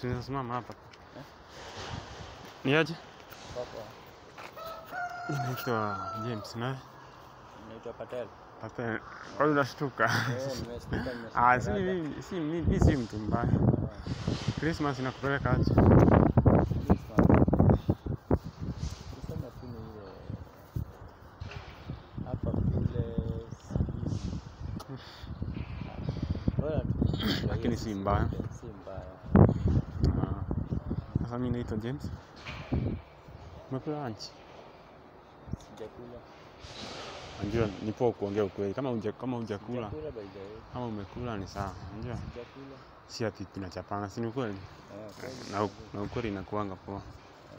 Sinasimama hapa. Eh? Ni aje? Papa, Naitwa James na naitwa Patel. Patel. Kwa hiyo unashtuka. Eh, nimeshtuka nimeshtuka. Ah, si dada. mimi si mimi si mtu mbaya. Ah, Christmas inakupeleka aje? Christmas. Tuseme tu ni ile hapa kule sijui. Bora tu. Lakini si mbaya. Si mbaya. Ah. Sasa mimi naitwa James. Umekula lunch? Sijakula. Unajua ni poa kuongea ukweli. Kama unja, kama hujakula, Sijakula by the way. kama umekula ni sawa. Unajua Sijakula. si ati tunachapana, si ni ukweli? Eh, kweli. Na, u- na ukweli inakuanga poa. Eh,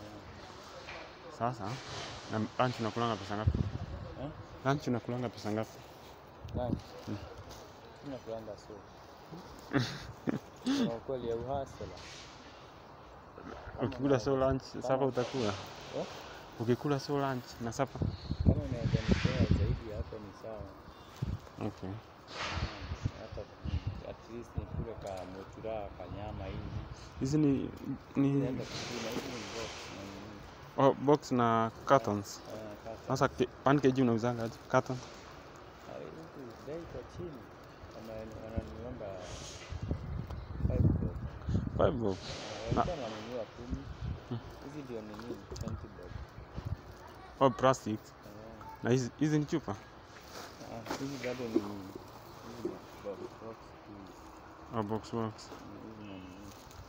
Sasa na lunch unakulanga pesa ngapi? eh? Lunch unakulanga pesa ngapi? Lunch. Mm. Sina kulanga so. Kuna ukweli ya uhasala. Ukikula so lunch, sapa utakula? Eh? Ukikula so lunch na sapa? Kama unaweza nipea zaidi ya hapo ni sawa. Okay. hata mm, at least nikule ka motura ka nyama hivi Hizi ni ni naenda kupima hivi ni box na nini oh, box na cartons. eh, kata Sasa ke- 1 kg unauzanga aje? Carton? Ah, huku bei kwa chini Wana- wananiomba five bob 5 bob. Eh, walikuwa wananunua kumi hizi ndio nini 20 bob Oh, plastic. Eh, Na hizi hizi ni chupa? ah, hizi bado ni hizi ni box box tu Oh, box box. hizi ni nini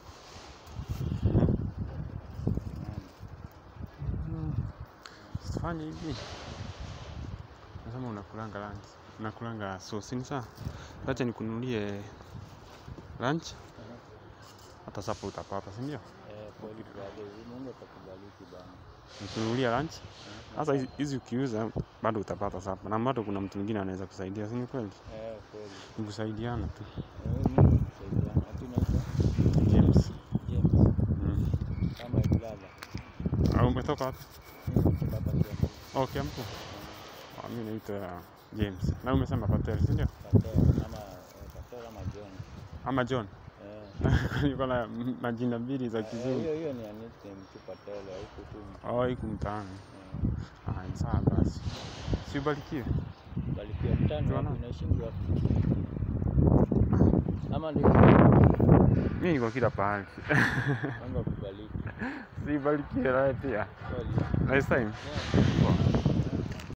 Sifanye hivi. Nasema unakulanga lunch. Unakulanga sauce ni sawa? Acha nikununulie lunch. Hata sapa utapata, si ndio? Eh, kweli brother, Mungu atakubariki bana. Nikununulia lunch. Eh, Sasa hizi- hizi ukiuza bado utapata sapa. Na bado kuna mtu mwingine anaweza kusaidia, si ni kweli? eh, kweli. Ni kusaidiana tu. Eh, Mungu kusaidiana. Ati unaitwa James. James Mm. kama brother. Au umetoka wapi? Mimi kutoka hapa Kiambu. Oh, Kiambu. Ah, mimi naitwa James. Na umesema Patel, si ndio? Patel ama eh, Patel ama John. Ama John. Eh, Niko na m- majina mbili za eh, kizungu. hiyo hiyo ni nickname tu Patel huko tu. mtu. Oh, iku mtaani. Eh, Ah, ni sawa basi. Si ubarikiwe. Barikiwa mtani Tuona. wapi unaishi wapi? Ama ndio Mimi niko kila pahali. Mungu akubariki. Si ubarikiwe nawe pia. Kweli. Next time. Yeah. Poa.